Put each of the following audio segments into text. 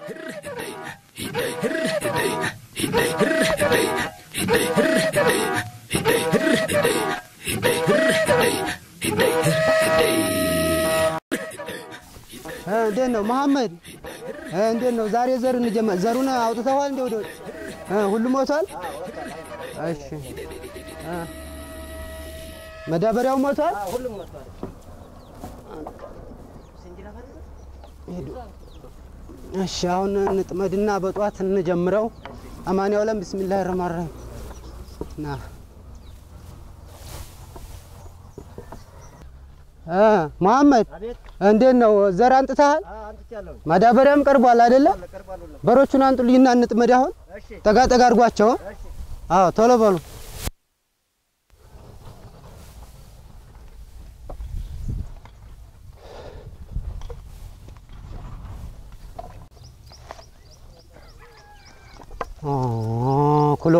እንዴት ነው መሐመድ? እንዴት ነው ዛሬ ዘር እንጀምር። ዘሩን አውጥተዋል እንዴ? ወደ ሁሉም ሞቷል? እሺ እ መዳበሪያው ሞቷል? ሂዱ። እሺ አሁን እንጥመድና በጧት እንጀምረው። አማን ያውለም ቢስሚላህ ረህማን ረሂም ና እ መሐመድ እንዴት ነው ዘር አንጥተሃል? ማዳበሪያም ቀርቧል አይደለ? በሮቹን አንጡልኝና እንጥመድ። አሁን ጠጋ ጠጋ አድርጓቸው። አዎ ቶሎ በሉ። ኩሎ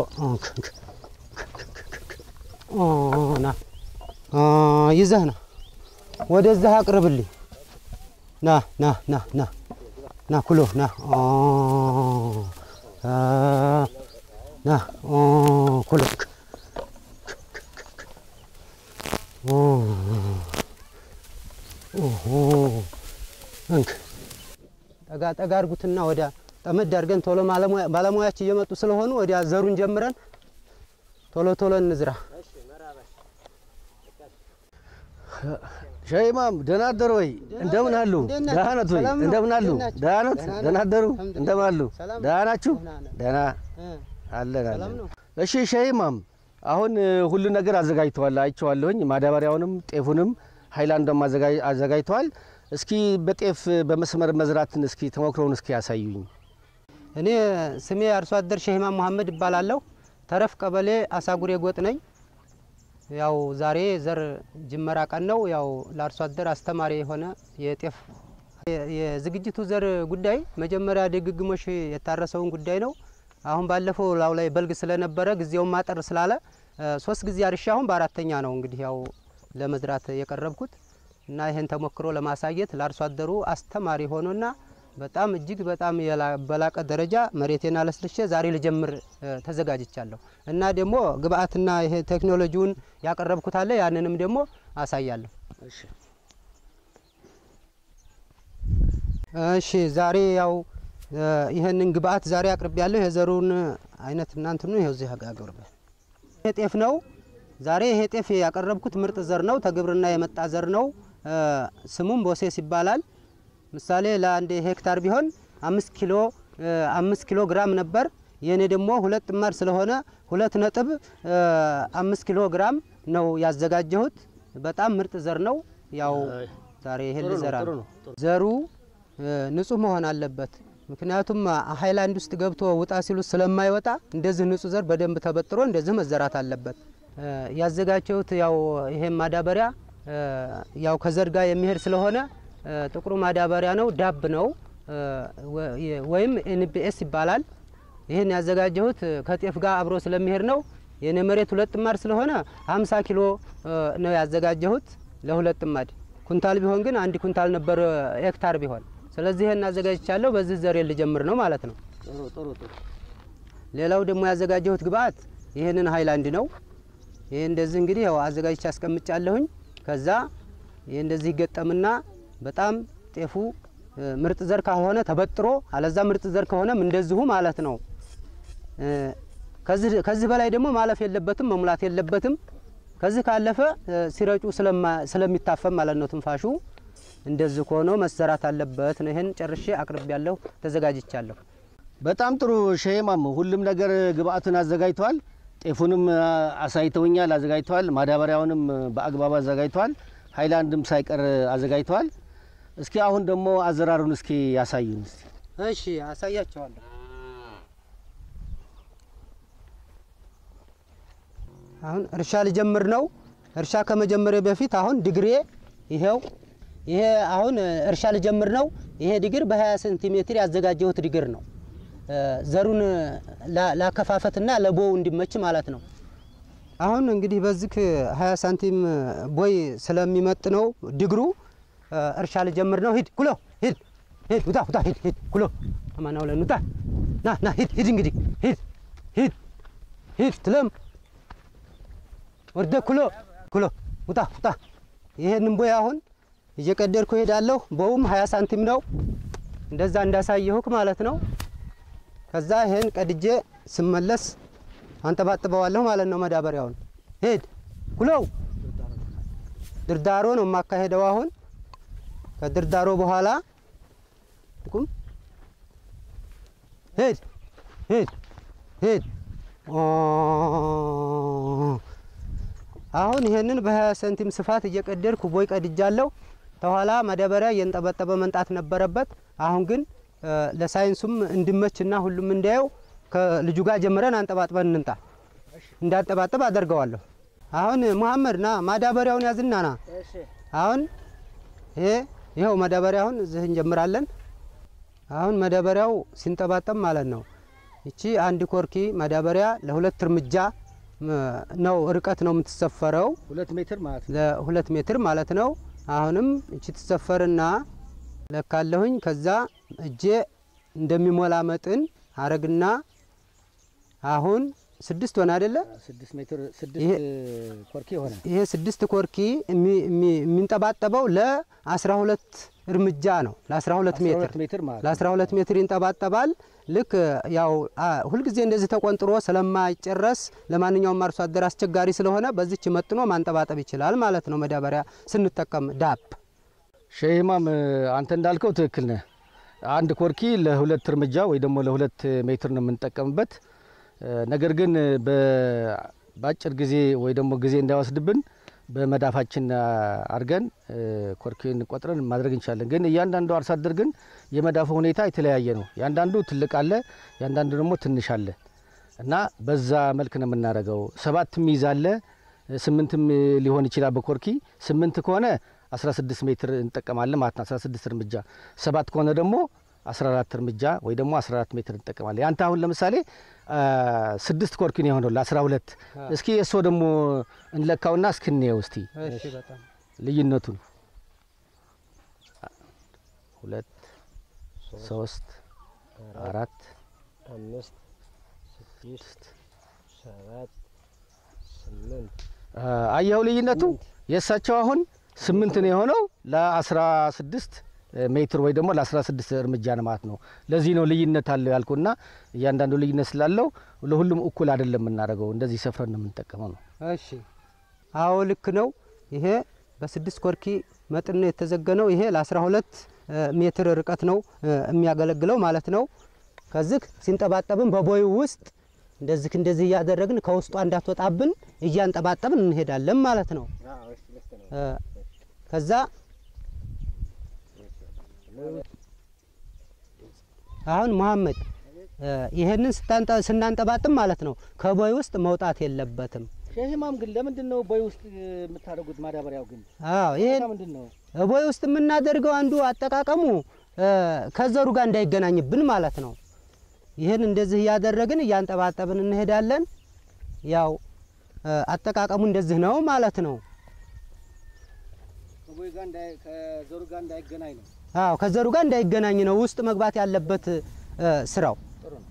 ና ይዘህ ና ወደዚህ አቅርብልኝ። ና ና ና ና ና ኩሎ ና ና ኩሎ እንክ ጠጋ ጠጋ አድርጉትና ወዲያ ጠመድ አድርገን ቶሎ ባለሙያች እየመጡ ስለሆኑ ወዲያ ዘሩን ጀምረን ቶሎ ቶሎ እንዝራ። ሸይማም ደህና አደሩ ወይ? እንደምን አሉ? ደህና ነት ወይ? እንደምን አሉ? ደህና ነት? ደህና አደሩ? እንደምን አሉ? ደህና ናችሁ? ደህና አለን አለን። እሺ ሸይማም፣ አሁን ሁሉ ነገር አዘጋጅተዋል፣ አይቼዋለሁኝ። ማዳበሪያውንም ጤፉንም ሀይላንዷም አዘጋጅተዋል። እስኪ በጤፍ በመስመር መዝራትን እስኪ ተሞክሮውን እስኪ ያሳዩኝ። እኔ ስሜ አርሶ አደር ሸሂማም መሐመድ እባላለሁ። ተረፍ ቀበሌ አሳጉሬ ጎጥ ነኝ። ያው ዛሬ ዘር ጅመራ ቀን ነው። ያው ለአርሶ አደር አስተማሪ የሆነ የጤፍ የዝግጅቱ ዘር ጉዳይ መጀመሪያ ድግግሞሽ የታረሰውን ጉዳይ ነው። አሁን ባለፈው ላው ላይ በልግ ስለነበረ ጊዜውን ማጠር ስላለ ሶስት ጊዜ አርሻ አሁን በአራተኛ ነው እንግዲህ ያው ለመዝራት የቀረብኩት እና ይህን ተሞክሮ ለማሳየት ለአርሶ አደሩ አስተማሪ ሆኖና በጣም እጅግ በጣም በላቀ ደረጃ መሬቴን አለስልሼ ዛሬ ልጀምር ተዘጋጅቻለሁ እና ደግሞ ግብአትና ይሄ ቴክኖሎጂውን ያቀረብኩት አለ ያንንም ደግሞ አሳያለሁ። እሺ ዛሬ ያው ይህንን ግብአት ዛሬ አቅርብ ያለሁ የዘሩን አይነት እናንትኑ ይኸው እዚህ አቅርብ ይሄ ጤፍ ነው። ዛሬ ይሄ ጤፍ ያቀረብኩት ምርጥ ዘር ነው። ተግብርና የመጣ ዘር ነው። ስሙም ቦሴስ ይባላል። ምሳሌ ለአንድ ሄክታር ቢሆን አምስት ኪሎ አምስት ኪሎ ግራም ነበር። የእኔ ደግሞ ሁለት ጥማድ ስለሆነ ሁለት ነጥብ አምስት ኪሎ ግራም ነው ያዘጋጀሁት። በጣም ምርጥ ዘር ነው። ያው ዛሬ ይሄን ልዘራ ነው። ዘሩ ንጹህ መሆን አለበት። ምክንያቱም ሀይላንድ ውስጥ ገብቶ ውጣ ሲሉት ስለማይወጣ እንደዚህ ንጹህ ዘር በደንብ ተበጥሮ እንደዚህ መዘራት አለበት። ያዘጋጀሁት ያው ይሄን ማዳበሪያ ያው ከዘር ጋር የሚሄድ ስለሆነ ጥቁሩ ማዳበሪያ ነው። ዳብ ነው ወይም ኤንቢኤስ ይባላል። ይህን ያዘጋጀሁት ከጤፍ ጋር አብሮ ስለሚሄድ ነው። የኔ መሬት ሁለት ጥማድ ስለሆነ 50 ኪሎ ነው ያዘጋጀሁት ለሁለት ጥማድ። ኩንታል ቢሆን ግን አንድ ኩንታል ነበር ሄክታር ቢሆን። ስለዚህ ይህን አዘጋጅቻለሁ። በዚህ ዘሬ ልጀምር ነው ማለት ነው። ሌላው ደግሞ ያዘጋጀሁት ግብአት ይህንን ሀይላንድ ነው። ይህ እንደዚህ እንግዲህ ያው አዘጋጅቼ አስቀምጫለሁኝ። ከዛ ይህ እንደዚህ ይገጠምና በጣም ጤፉ ምርጥ ዘር ካልሆነ ተበጥሮ አለዛ ምርጥ ዘር ከሆነም እንደዚሁ ማለት ነው። ከዚህ በላይ ደግሞ ማለፍ የለበትም መሙላት የለበትም። ከዚህ ካለፈ ሲረጩ ስለሚታፈም ማለት ነው ትንፋሹ። እንደዚህ ከሆነው መሰራት አለበት ነው። ይህን ጨርሼ አቅርቤ ያለሁ ተዘጋጅቻለሁ። በጣም ጥሩ ሸይማም፣ ሁሉም ነገር ግብአቱን አዘጋጅተዋል። ጤፉንም አሳይተውኛል፣ አዘጋጅተዋል። ማዳበሪያውንም በአግባብ አዘጋጅተዋል። ሀይላንድም ሳይቀር አዘጋጅተዋል። እስኪ አሁን ደግሞ አዘራሩን እስኪ ያሳዩን እስቲ። እሺ አሳያቸዋለሁ። አሁን እርሻ ልጀምር ነው። እርሻ ከመጀመሪያ በፊት አሁን ድግሬ ይሄው ይሄ አሁን እርሻ ልጀምር ነው። ይሄ ድግር በ20 ሴንቲሜትር ያዘጋጀሁት ድግር ነው። ዘሩን ላከፋፈትና ለቦው እንዲመች ማለት ነው። አሁን እንግዲህ በዚህ 20 ሳንቲም ቦይ ስለሚመጥ ነው ድግሩ እርሻ ልጀምር ነው። ሂድ ኩሎ ሂድ ሂድ ውጣ ውጣ ሂድ ሂድ ኩሎ አማናው ለኑታ ና ና ሂድ ሂድ እንግዲህ ሂድ ሂድ ሂድ ትለም ወርደ ኩሎ ኩሎ ውጣ ውጣ። ይሄንን ቦይ አሁን እየቀደድኩ ሄዳለሁ። ቦውም 20 ሳንቲም ነው እንደዛ እንዳሳየሁክ ማለት ነው። ከዛ ይሄን ቀድጄ ስመለስ አንጠባጥበዋለሁ ማለት ነው። መዳበሪያውን ሄድ ኩሎው ድርዳሮ ነው የማካሄደው አሁን ከድርዳሮ በኋላ ቁም ሄድ ሄድ ሄድ አሁን ይሄንን በ20 ሰንቲም ስፋት እየቀደድኩ ቦይ ቀድጃለሁ። ተኋላ ማዳበሪያ እየንጠበጠበ መንጣት ነበረበት። አሁን ግን ለሳይንሱም እንዲመችና ሁሉም እንዲያየው ከልጁ ጋር ጀምረን አንጠባጥበን እንንጣ እንዳንጠባጥብ አደርገዋለሁ። አሁን መሐመድ ና ማዳበሪያውን ያዝና ና። አሁን ይሄ ይኸው ማዳበሪያ አሁን እዚህ እንጀምራለን። አሁን ማዳበሪያው ሲንጠባጠብ ማለት ነው። ይቺ አንድ ኮርኪ ማዳበሪያ ለሁለት እርምጃ ነው ርቀት ነው የምትሰፈረው። ሁለት ሜትር ማለት ነው። ለሁለት ሜትር ማለት ነው። አሁንም እቺ ትሰፈርና ለካለሁኝ ከዛ እጄ እንደሚሞላ መጥን አረግና አሁን ስድስት ሆነ አይደለ? ስድስት ሜትር ስድስት ይሄ- ኮርኪ ሆነ። ይሄ ስድስት ኮርኪ የሚ- የሚ- የሚንጠባጠበው ለአስራ ሁለት እርምጃ ነው። ለአስራ ሁለት ሜትር 12 ሜትር ማለት ነው። ለአስራ ሁለት ሜትር ይንጠባጠባል። ልክ ያው አ, ሁልጊዜ እንደዚህ ተቆንጥሮ ስለማይጨረስ ለማንኛውም አርሶ አደር አስቸጋሪ ስለሆነ በዚች መጥኖ ማንጠባጠብ ይችላል ማለት ነው። መዳበሪያ ስንጠቀም ዳፕ ሼህ ኢማም አንተ እንዳልከው ትክክል ነህ። አንድ ኮርኪ ለሁለት እርምጃ ወይ ደግሞ ለሁለት ሜትር ነው የምንጠቀምበት። እ፣ ነገር ግን በ- በአጭር ጊዜ ወይ ደግሞ ጊዜ እንዳይወስድብን በመዳፋችን አድርገን እ፣ ኮርኪን ቆጥረን ማድረግ እንችላለን። ግን እያንዳንዱ አርሶ አደር ግን የመዳፉ ሁኔታ የተለያየ ነው። ያንዳንዱ ትልቅ አለ፣ ያንዳንዱ ደግሞ ትንሽ አለ እና በዛ መልክ ነው የምናደርገው። ሰባትም ይዛለ ስምንትም ሊሆን ይችላል። በኮርኪ ስምንት ከሆነ 16 ሜትር እንጠቀማለን ማለት ነው። 16 እርምጃ። ሰባት ከሆነ ደግሞ 14 እርምጃ ወይ ደግሞ 14 ሜትር እንጠቀማለን። ያንተ አሁን ለምሳሌ አ፣ ስድስት ኮርኪ ነው የሆነው ለ12 እስኪ እሶ ደግሞ እንለካውና እስክንየው እስቲ እሺ፣ በጣም ልዩነቱን ሁለት ሶስት አራት አምስት ስድስት ሰባት ስምንት አ፣ አየኸው ልዩነቱ የእሳቸው አሁን ስምንት ነው የሆነው ለአስራ ስድስት ሜትር ወይ ደግሞ ለአስራ ስድስት እርምጃ ነው ማለት ነው። ለዚህ ነው ልዩነት አለው ያልኩና እያንዳንዱ ልዩነት ስላለው ለሁሉም እኩል አይደለም የምናደርገው። እንደዚህ ሰፍረን ነው የምንጠቀመው ነው። እሺ አዎ ልክ ነው። ይሄ በስድስት ኮርኪ መጠን ነው የተዘገነው። ይሄ ለአስራ ሁለት ሜትር ርቀት ነው እ፣ የሚያገለግለው ማለት ነው። ከዚህ ሲንጠባጠብን በቦዩ ውስጥ እንደዚህ እንደዚህ እያደረግን ከውስጧ እንዳትወጣብን እያንጠባጠብን እንሄዳለን ማለት ነው። እ፣ ከዛ አሁን መሐመድ እ፣ ይሄንን ስታንጠ- ስናንጠባጥብ ማለት ነው ከቦይ ውስጥ መውጣት የለበትም። ሼህ ኢማም ግን ለምንድን ነው ቦይ ውስጥ የምታደርጉት ማዳበሪያው ግን አዎ ይሄን ምንድን ነው? ቦይ ውስጥ የምናደርገው አንዱ አጠቃቀሙ እ፣ ከዘሩ ጋር እንዳይገናኝብን ማለት ነው። ይህን እንደዚህ እያደረግን እያንጠባጠብን እንሄዳለን። ያው እ፣ አጠቃቀሙ እንደዚህ ነው ማለት ነው። ከቦይ ጋር ከዘሩ ጋር እንዳይገናኝ ነው። አዎ ከዘሩ ጋር እንዳይገናኝ ነው ውስጥ መግባት ያለበት እ፣ ስራው። ጥሩ ነው።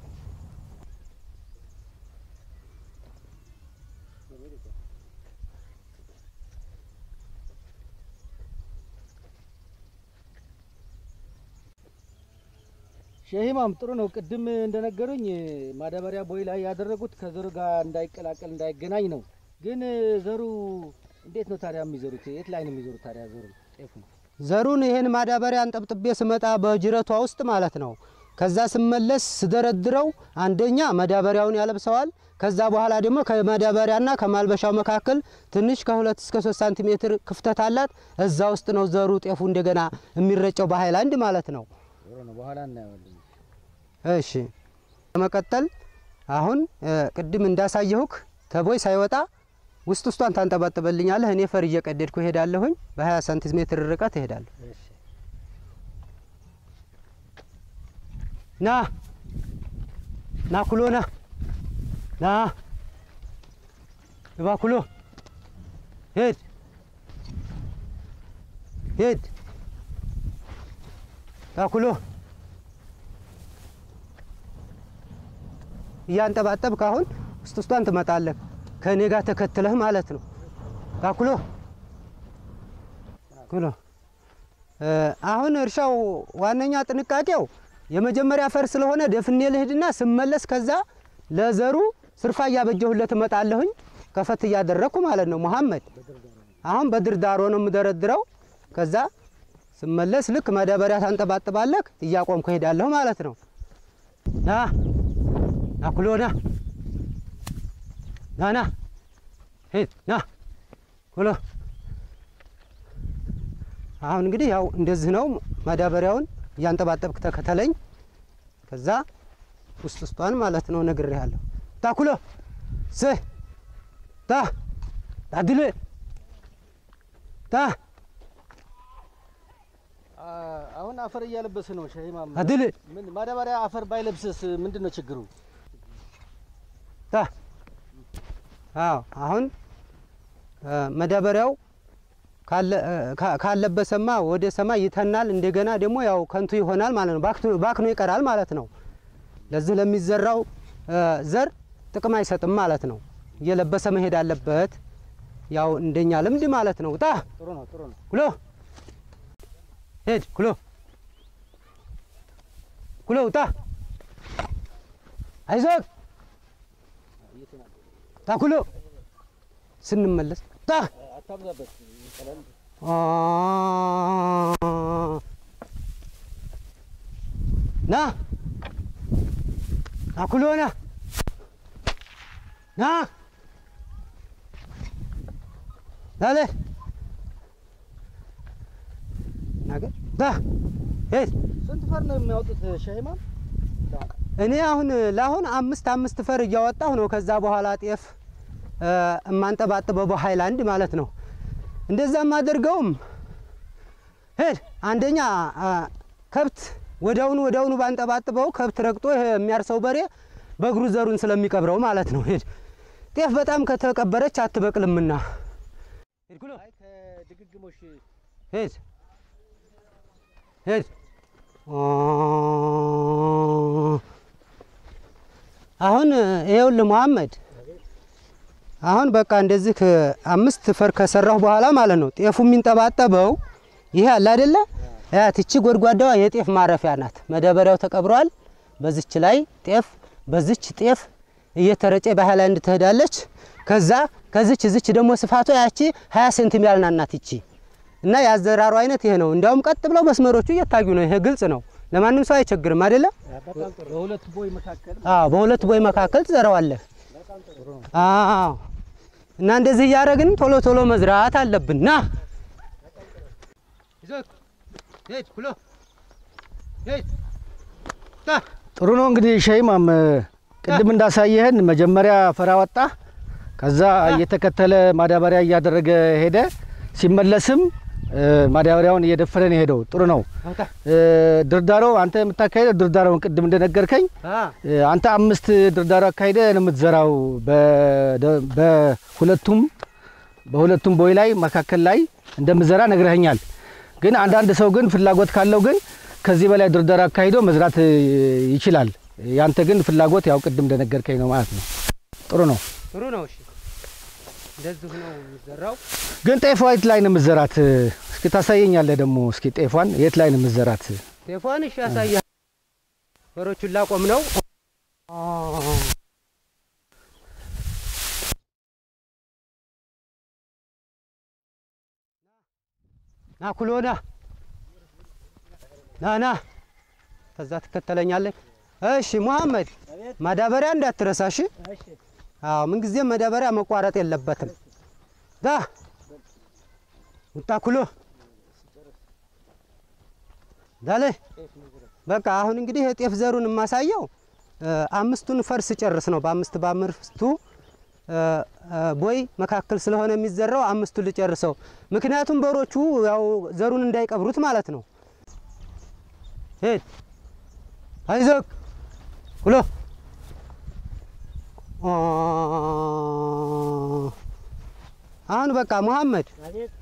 ሼህ ኢማም ጥሩ ነው። ቅድም እንደነገሩኝ ማዳበሪያ ቦይ ላይ ያደረጉት ከዘሩ ጋር እንዳይቀላቀል እንዳይገናኝ ነው። ግን ዘሩ እንዴት ነው ታዲያ የሚዘሩት? የት ላይ ነው የሚዘሩት ታዲያ ዘሩ ጤፉ? ዘሩን ይሄን ማዳበሪያ አንጠብጥቤ ስመጣ በጅረቷ ውስጥ ማለት ነው። ከዛ ስመለስ ስደረድረው አንደኛ ማዳበሪያውን ያለብሰዋል። ከዛ በኋላ ደግሞ ከማዳበሪያና ከማልበሻው መካከል ትንሽ ከሁለት እስከ ሶስት ሳንቲሜትር ክፍተት አላት። እዛ ውስጥ ነው ዘሩ ጤፉ እንደገና የሚረጨው በሀይላንድ ማለት ነው። ጥሩ ነው። በኋላ እናየዋለን። እሺ በመቀጠል አሁን እ፣ ቅድም እንዳሳየሁክ ተቦይ ሳይወጣ ውስጥ ውስጧን ታንጠባጥበልኛለህ። እኔ ፈር እየቀደድኩ እሄዳለሁኝ። በ20 ሳንቲሜትር ርቀት እሄዳለሁ። ና ና ኩሎ ና ና ግባ ኩሎ ሄድ ሄድ ና ኩሎ እያንጠባጠብክ አሁን ውስጥ ውስጧን ትመጣለህ ከእኔ ጋር ተከትለህ ማለት ነው። ባኩሎ ኩሎ እ፣ አሁን እርሻው ዋነኛ ጥንቃቄው የመጀመሪያ አፈር ስለሆነ ደፍኔ ልሂድና ስመለስ ከዛ ለዘሩ ስርፋ እያበጀሁለት እመጣለሁኝ ከፈት እያደረግኩ ማለት ነው። መሐመድ አሁን በድርዳሮ ነው የምደረድረው። ከዛ ስመለስ ልክ መዳበሪያ ታንጠባጥባለህ እያቆምኩ እሄዳለሁ ማለት ነው። ና ና ኩሎ ና ና ና ሂድ ና ኩሎ አሁን እንግዲህ ያው እንደዚህ ነው። ማዳበሪያውን እያንጠባጠብክ ተከተለኝ። ከዛ ውስጥ ውስጧን ማለት ነው ነግሬሃለሁ። ታኩሎ ስ ታ ታድል ታ አ- አሁን አፈር እያለበስ ነው ሸሂማም። አድል ምን ማዳበሪያ አፈር ባይለብስስ ምንድን ነው ችግሩ? ታ አዎ አሁን እ፣ መዳበሪያው ካለ- እ፣ ካ- ካለበሰማ ወደ ሰማይ ይተናል። እንደገና ደግሞ ያው ከንቱ ይሆናል ማለት ነው። ባክቱ- ባክኖ ይቀራል ማለት ነው። ለዚህ ለሚዘራው እ፣ ዘር ጥቅም አይሰጥም ማለት ነው። እየለበሰ መሄድ አለበት። ያው እንደኛ ልምድ ማለት ነው። ጣ ጥሩ ነው ጥሩ ነው። ኩሎ ሄድ ኩሎ ኩሎ ውጣ አይዞህ ታ ኩሎ ስንመለስ ታ አታብዛበት። ቀለል አ ና ና ኩሎ ና ና ናለ ናገር ታ ሄድ ስንት ፈር ነው የሚያወጡት ሸሂማም? እኔ አሁን ለአሁን አምስት አምስት ፈር እያወጣሁ ነው። ከዛ በኋላ ጤፍ እ፣ እማንጠባጥበው በሃይላንድ ማለት ነው። እንደዛ የማደርገውም ሄድ አንደኛ አ፣ ከብት ወዲያውኑ ወዲያውኑ ባንጠባጥበው ከብት ረግጦ ይሄ የሚያርሰው በሬ በእግሩ ዘሩን ስለሚቀብረው ማለት ነው። ሄድ ጤፍ በጣም ከተቀበረች አትበቅልምና ሄድ ኩሎ አይ ከድግግሞሽ ሄድ ሄድ አሁን ይኸውልህ መሐመድ አሁን በቃ እንደዚህ ከ- አምስት ፈር ከሰራሁ በኋላ ማለት ነው ጤፉ የሚንጠባጠበው ይሄ አለ አይደለ? ያት እቺ ጎድጓዳዋ የጤፍ ማረፊያ ናት። መዳበሪያው ተቀብሯል። በዚች ላይ ጤፍ በዚች ጤፍ እየተረጨ በሃይላንድ ትሄዳለች። ከዛ ከዚች እዚች ደግሞ ስፋቷ ያቺ 20 ሴንቲሜትር ያልናት ናት ይቺ እና የአዘራሩ አይነት ይሄ ነው። እንዲያውም ቀጥ ብለው መስመሮቹ እየታዩ ነው። ይሄ ግልጽ ነው። ለማንም ሰው አይቸግርም አይደለም? በሁለት ቦይ መካከል አዎ በሁለት ቦይ መካከል ትዘራዋለህ። አዎ እና እንደዚህ እያደረግን ቶሎ ቶሎ መዝራት አለብን። ና ጥሩ ነው እንግዲህ ሸሂማም ቅድም እንዳሳየህን መጀመሪያ ፈራ ወጣ፣ ከዛ እየተከተለ ማዳበሪያ እያደረገ ሄደ። ሲመለስም እ፣ ማዳበሪያውን እየደፈነ ነው የሄደው። ጥሩ ነው። አውጣ። እ፣ ድርዳሮ አንተ የምታካሄደው ድርዳሮውን ቅድም እንደነገርከኝ አ እ፣ አንተ አምስት ድርዳሮ አካሂደ ነው የምትዘራው በደ- በሁለቱም በሁለቱም ቦይ ላይ መካከል ላይ እንደምዘራ ነግረኸኛል። ግን አንዳንድ ሰው ግን ፍላጎት ካለው ግን ከዚህ በላይ ድርዳሮ አካሂዶ መዝራት እ፣ ይችላል። ያንተ ግን ፍላጎት ያው ቅድም እንደነገርከኝ ነው ማለት ነው። ጥሩ ነው። ጥሩ ነው። እሺ እንደዚህ ነው የሚዘራው። ግን ጤፏ የት ላይ ነው የምትዘራት? እስኪ ታሳየኛለህ ደግሞ እስኪ ጤፏን የት ላይ ነው የምትዘራት? ቴፏን እሺ ያሳያል። በሮቹን ላቆም ነው። ና ኩሎና ና ና ከዛ ትከተለኛለህ። እሺ ሙሐመድ ማዳበሪያ እንዳትረሳ እሺ። አዎ ምንጊዜም ማዳበሪያ መቋረጥ የለበትም። ዳ ውጣ ኩሎ ዳለ በቃ አሁን እንግዲህ የጤፍ ዘሩን የማሳየው እ፣ አምስቱን ፈርስ ጨርስ ነው። በአምስት በአምስቱ እ፣ እ፣ ቦይ መካከል ስለሆነ የሚዘራው አምስቱን ልጨርሰው። ምክንያቱም በሮቹ ያው ዘሩን እንዳይቀብሩት ማለት ነው። ሄድ አይዞህ ኩሎ አ፣ አሁን በቃ ሙሐመድ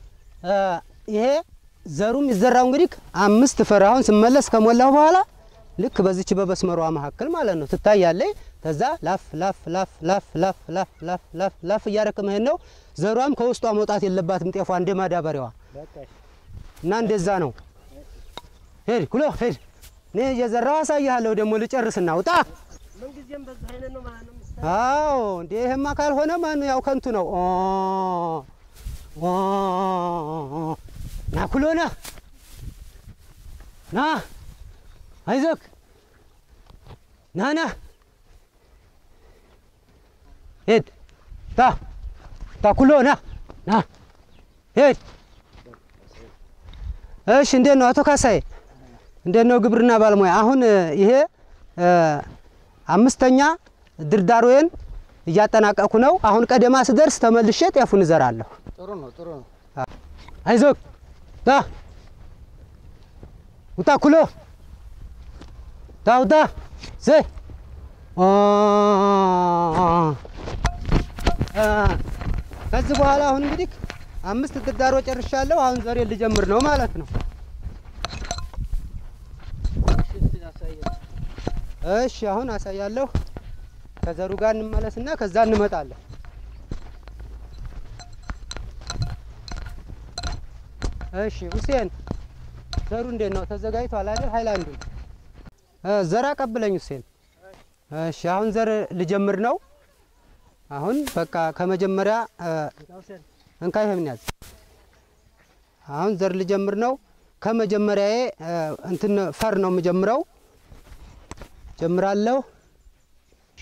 እ፣ ይሄ ዘሩ የሚዘራው እንግዲህ አምስት ፈር አሁን ስመለስ ከሞላሁ በኋላ ልክ በዚች በመስመሯ መካከል ማለት ነው ትታያለች። ከዛ ላፍ ላፍ ላፍ ላፍ ላፍ ላፍ ላፍ ላፍ ላፍ እያደረክ መሄድ ነው። ዘሯም ከውስጧ መውጣት የለባትም ጤፏ እንደ ማዳበሪያዋ እና እንደዛ ነው። ሄድ ኩሎ ሄድ። እኔ እየዘራው አሳይሃለሁ። ደግሞ ልጨርስና ውጣ። ምንጊዜም በዛ አይነት ነው ማለት ነው። አዎ እንዴ ይሄማ ካልሆነ ማን ያው ከንቱ ነው። ኦ ኦ ና ኩሎ ና ና አይዞክ ና ና ሄድ ታ ታ ኩሎ ና ና ሄድ። እሺ እንዴት ነው አቶ ካሳዬ? እንዴት ነው ግብርና ባለሙያ? አሁን ይሄ አምስተኛ ድርዳሮዬን እያጠናቀቅኩ ነው። አሁን ቀደማ ስደርስ ተመልሼ ጤፉን እዘራለሁ። ጥሩ ነው ጥሩ ነው። አይዞክ ታ ውጣ ኩሎ ታ ውጣ ዘይ ከዚህ በኋላ አሁን እንግዲህ አምስት ድርዳሮ ጨርሻለሁ። አሁን ዘሬ ልጀምር ነው ማለት ነው። እሺ አሁን አሳያለሁ። ከዘሩ ጋር እንመለስና ከዛ እንመጣለን። እሺ ሁሴን ዘሩ እንዴት ነው? ተዘጋጅቷል አይደል? ሃይላንዱ ዘር አቀብለኝ ሁሴን። እሺ አሁን ዘር ልጀምር ነው። አሁን በቃ ከመጀመሪያ እንካ ይሄን ያዝ። አሁን ዘር ልጀምር ነው። ከመጀመሪያዬ እንትን ፈር ነው የምጀምረው። ጀምራለሁ። እሺ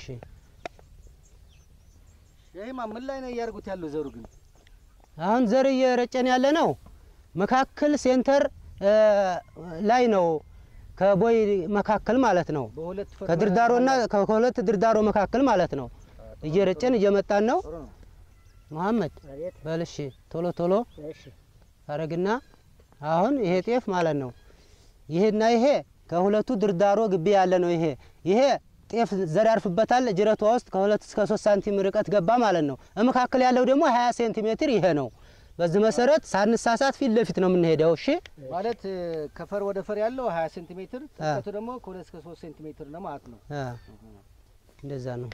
ይሄማ ምን ላይ ነው እያደረጉት ያለው ዘሩ ግን? አሁን ዘር እየረጨን ያለ ነው። መካከል ሴንተር ላይ ነው፣ ከቦይ መካከል ማለት ነው። በሁለት ፈር ከድርዳሮና ከሁለት ድርዳሮ መካከል ማለት ነው። እየረጨን እየመጣን ነው። ጥሩ ነው። መሐመድ አቤት። በልሽ ቶሎ ቶሎ እሺ አረግና አሁን ይሄ ጤፍ ማለት ነው። ይሄና ይሄ ከሁለቱ ድርዳሮ ግቢ ያለ ነው። ይሄ ይሄ ጤፍ ዘር ያርፍበታል። ጅረቷ ውስጥ ከሁለት እስከ ሶስት ሳንቲም ርቀት ገባ ማለት ነው። መካከል ያለው ደግሞ ሀያ ሴንቲሜትር ይሄ ነው። በዚህ መሰረት ሳንሳሳት ፊት ለፊት ነው የምንሄደው። እሺ ማለት ከፈር ወደ ፈር ያለው 20 ሴንቲሜትር ጥልቀቱ ደግሞ ከ2 እስከ 3 ሴንቲሜትር ነው ማለት ነው። አ እንደዛ ነው።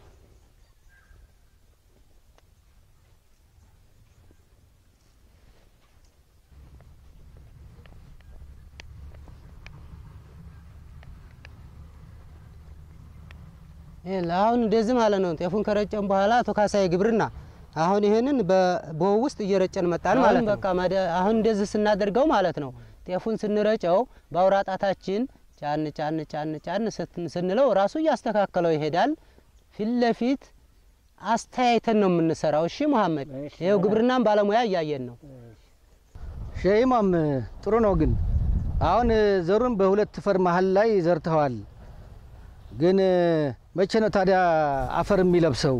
ይሄ አሁን እንደዚህ ማለት ነው። ጤፉን ከረጨን በኋላ አቶ ካሳዬ ግብርና አሁን ይሄንን በቦው ውስጥ እየረጨን መጣን ማለት ነው። በቃ ማደ- አሁን እንደዚህ ስናደርገው ማለት ነው ጤፉን ስንረጨው በአውራ ጣታችን ጫን ጫን ጫን ጫን ስት- ስንለው ራሱ እያስተካከለው ይሄዳል። ፊት ለፊት አስተያይተን ነው የምንሰራው። እሺ መሐመድ፣ እሺ። ይኸው ግብርናን ባለሙያ እያየን ነው። ሸይማም ጥሩ ነው። ግን አሁን ዘሩን በሁለት ፈር መሀል ላይ ዘርተዋል። ግን መቼ ነው ታዲያ አፈር የሚለብሰው?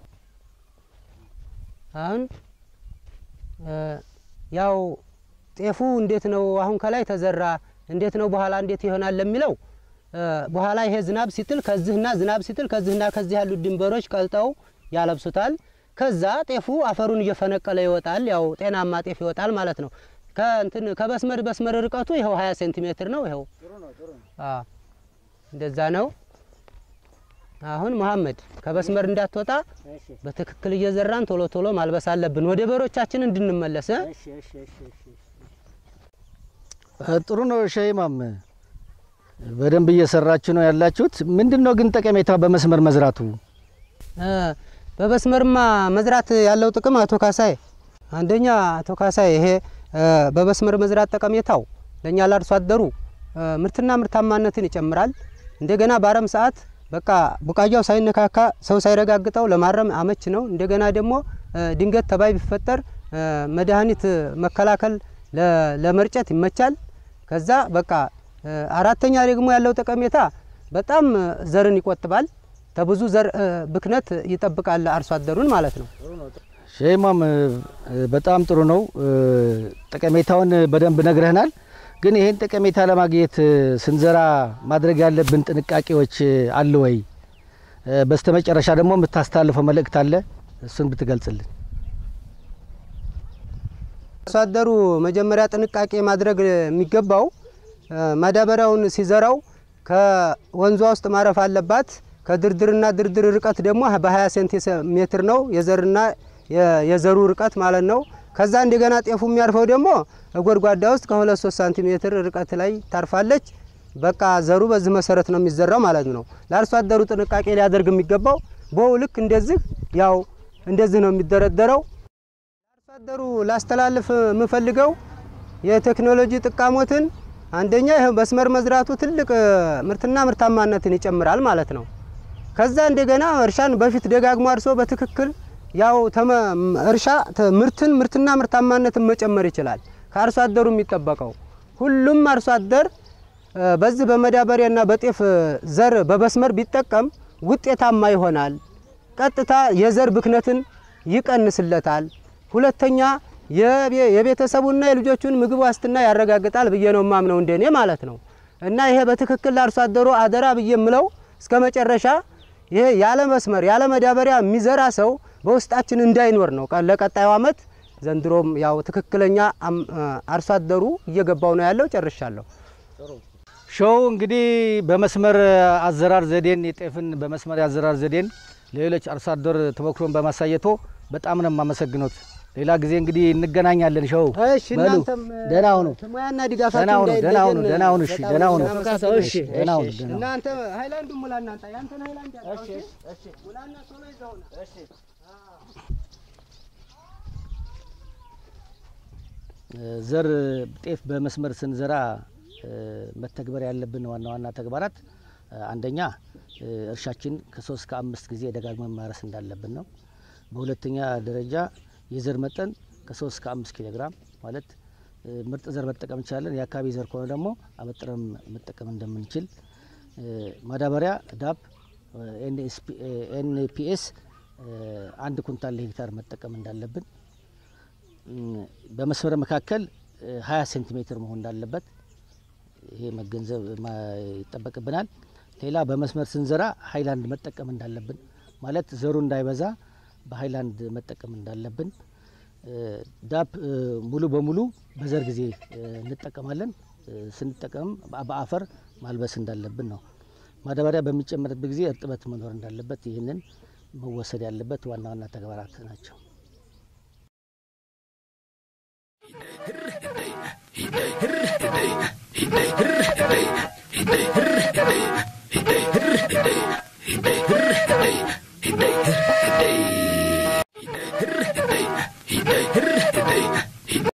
አሁን እ ያው ጤፉ እንዴት ነው አሁን ከላይ ተዘራ እንዴት ነው በኋላ እንዴት ይሆናል ለሚለው እ በኋላ ይሄ ዝናብ ሲጥል ከዚህና ዝናብ ሲጥል ከዚህና ከዚህ ያሉት ድንበሮች ቀልጠው ያለብሱታል። ከዛ ጤፉ አፈሩን እየፈነቀለ ይወጣል። ያው ጤናማ ጤፍ ይወጣል ማለት ነው። ከእንትን ከመስመር መስመር ርቀቱ ይኸው 20 ሴንቲሜትር ነው። ይኸው አዎ እንደዛ ነው። አሁን መሐመድ ከመስመር እንዳትወጣ እሺ በትክክል እየዘራን ቶሎ ቶሎ ማልበስ አለብን፣ ወደ በሮቻችን እንድንመለስ እ? እሺ እሺ እሺ እሺ ጥሩ ነው ሸይማም፣ በደንብ እየሰራችሁ ነው ያላችሁት። ምንድን ነው ግን ጠቀሜታ በመስመር መዝራቱ? እ በመስመርማ መዝራት ያለው ጥቅም አቶ ካሳይ፣ አንደኛ አቶ ካሳይ ይሄ እ በመስመር መዝራት ጠቀሜታው ለእኛ ለአርሶ አደሩ እ ምርትና ምርታማነትን ይጨምራል። እንደገና በአረም ሰዓት በቃ ቡቃያው ሳይነካካ ሰው ሳይረጋግጠው ለማረም አመች ነው። እንደገና ደግሞ እ ድንገት ተባይ ቢፈጠር እ መድኃኒት መከላከል ለ- ለመርጨት ይመቻል። ከዛ በቃ እ አራተኛ ደግሞ ያለው ጠቀሜታ በጣም ዘርን ይቆጥባል። ከብዙ ዘር እ ብክነት ይጠብቃል አርሶ አደሩን ማለት ነው። ሸይማም በጣም ጥሩ ነው። ጠቀሜታውን በደንብ ነግረህናል። ግን ይህን ጠቀሜታ ለማግኘት ስንዘራ ማድረግ ያለብን ጥንቃቄዎች አሉ ወይ? በስተመጨረሻ ደግሞ የምታስተላልፈው መልእክት አለ? እሱን ብትገልጽልን። አርሶ አደሩ መጀመሪያ ጥንቃቄ ማድረግ የሚገባው እ ማዳበሪያውን ሲዘራው ከወንዟ ውስጥ ማረፍ አለባት። ከድርድርና ድርድር ርቀት ደግሞ በ20 ሴንቲሜትር ነው የዘርና የዘሩ ርቀት ማለት ነው። ከዛ እንደገና ጤፉ የሚያርፈው ደግሞ ጎድጓዳ ውስጥ ከሁለት ሶስት ሳንቲሜትር ርቀት ላይ ታርፋለች። በቃ ዘሩ በዚህ መሰረት ነው የሚዘራው ማለት ነው። ለአርሶ አደሩ ጥንቃቄ ሊያደርግ የሚገባው በው ልክ እንደዚህ ያው እንደዚህ ነው የሚደረደረው። ለአርሶ አደሩ ላስተላልፍ የምፈልገው የቴክኖሎጂ ጥቃሞትን አንደኛ ይህ መስመር መዝራቱ ትልቅ ምርትና ምርታማነትን ይጨምራል ማለት ነው። ከዛ እንደገና እርሻን በፊት ደጋግሞ አርሶ በትክክል ያው እርሻ ምርትን ምርትና ምርታማነትን መጨመር ይችላል። ከአርሶ አደሩ የሚጠበቀው ሁሉም አርሶ አደር በዚህ በመዳበሪያና በጤፍ ዘር በመስመር ቢጠቀም ውጤታማ ይሆናል። ቀጥታ የዘር ብክነትን ይቀንስለታል። ሁለተኛ የቤተሰቡና የልጆቹን ምግብ ዋስትና ያረጋግጣል ብዬ ነው ማምነው እንደኔ ማለት ነው። እና ይሄ በትክክል ለአርሶ አደሩ አደራ ብዬ የምለው እስከ መጨረሻ ይሄ ያለ መስመር ያለ መዳበሪያ የሚዘራ ሰው በውስጣችን እንዳይኖር ነው። ለቀጣዩ ዓመት ዘንድሮም ያው ትክክለኛ አርሶ አደሩ እየገባው ነው ያለው። ጨርሻለሁ። ሾው እንግዲህ በመስመር አዘራር ዘዴን የጤፍን በመስመር የአዘራር ዘዴን ለሌሎች አርሶ አደር ተሞክሮን በማሳየቶ በጣም ነው የማመሰግኖት። ሌላ ጊዜ እንግዲህ እንገናኛለን። ሾው እሺ፣ በሉ እናንተም ደህና ሁኑ፣ ሙያና ደህና ድጋፋችሁ ሁኑ፣ ደህና ሁኑ፣ እንዳይለየን ደህና ሁኑ። እሺ፣ በጣም ደህና ሁኑ፣ እናመሰግናለን። እሺ፣ ደህና ሁኑ፣ ደህና ሁኑ። እናንተ ሃይላንዱ ሙላ እናንተ ያንተን ሃይላንድ ያለው እሺ፣ እሺ፣ ሙላና ቶሎ ይዘውና እሺ ዘር ጤፍ በመስመር ስንዘራ መተግበር ያለብን ዋና ዋና ተግባራት አንደኛ እርሻችን ከሶስት ከአምስት ጊዜ ደጋግመን ማረስ እንዳለብን ነው። በሁለተኛ ደረጃ የዘር መጠን ከሶስት ከአምስት ኪሎ ግራም ማለት ምርጥ ዘር መጠቀም እንችላለን። የአካባቢ ዘር ከሆነ ደግሞ አበጥረን መጠቀም እንደምንችል፣ ማዳበሪያ ዳፕ ኤንፒኤስ አንድ ኩንታል ለሄክታር መጠቀም እንዳለብን በመስመር መካከል 20 ሴንቲሜትር መሆን እንዳለበት ይሄ መገንዘብ ይጠበቅብናል። ሌላ በመስመር ስንዘራ ሀይላንድ መጠቀም እንዳለብን ማለት ዘሩ እንዳይበዛ በሀይላንድ መጠቀም እንዳለብን፣ ዳፕ ሙሉ በሙሉ በዘር ጊዜ እንጠቀማለን። ስንጠቀም በአፈር ማልበስ እንዳለብን ነው። ማዳበሪያ በሚጨመርበት ጊዜ እርጥበት መኖር እንዳለበት ይህንን መወሰድ ያለበት ዋና ዋና ተግባራት ናቸው።